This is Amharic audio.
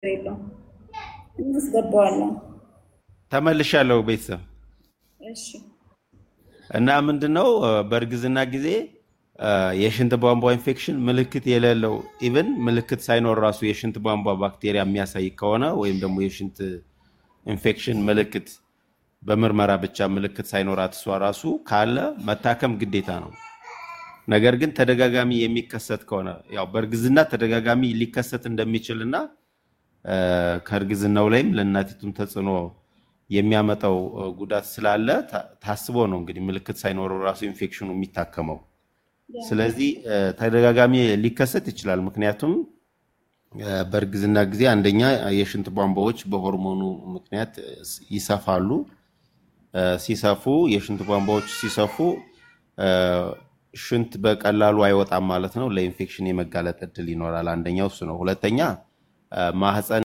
የለውም እናስገባዋለን። ተመልሻለሁ ቤተሰብ እሺ እና ምንድነው በእርግዝና ጊዜ አ፣ የሽንት ቧንቧ ኢንፌክሽን ምልክት የሌለው ኢቭን ምልክት ሳይኖር ራሱ የሽንት ቧንቧ ባክቴሪያ የሚያሳይ ከሆነ ወይም ደግሞ የሽንት ኢንፌክሽን ምልክት በምርመራ ብቻ ምልክት ሳይኖራት እሷ ራሱ ካለ መታከም ግዴታ ነው። ነገር ግን ተደጋጋሚ የሚከሰት ከሆነ ያው በእርግዝና ተደጋጋሚ ሊከሰት እንደሚችል እና አ፣ ከእርግዝናው ላይም ለእናቲቱም ተጽዕኖ የሚያመጣው አ፣ ጉዳት ስላለ ታ- ታስቦ ነው እንግዲህ ምልክት ሳይኖረው ራሱ ኢንፌክሽኑ የሚታከመው። ስለዚህ አ፣ ተደጋጋሚ ሊከሰት ይችላል። ምክንያቱም አ፣ በእርግዝና ጊዜ አንደኛ የሽንት ቧንቧዎች በሆርሞኑ ምክንያት ስ- ይሰፋሉ። አ፣ ሲሰፉ የሽንት ቧንቧዎች ሲሰፉ አ፣ ሽንት በቀላሉ አይወጣም ማለት ነው። ለኢንፌክሽን የመጋለጥ እድል ይኖራል። አንደኛው እሱ ነው። ሁለተኛ አ፣ ማህፀን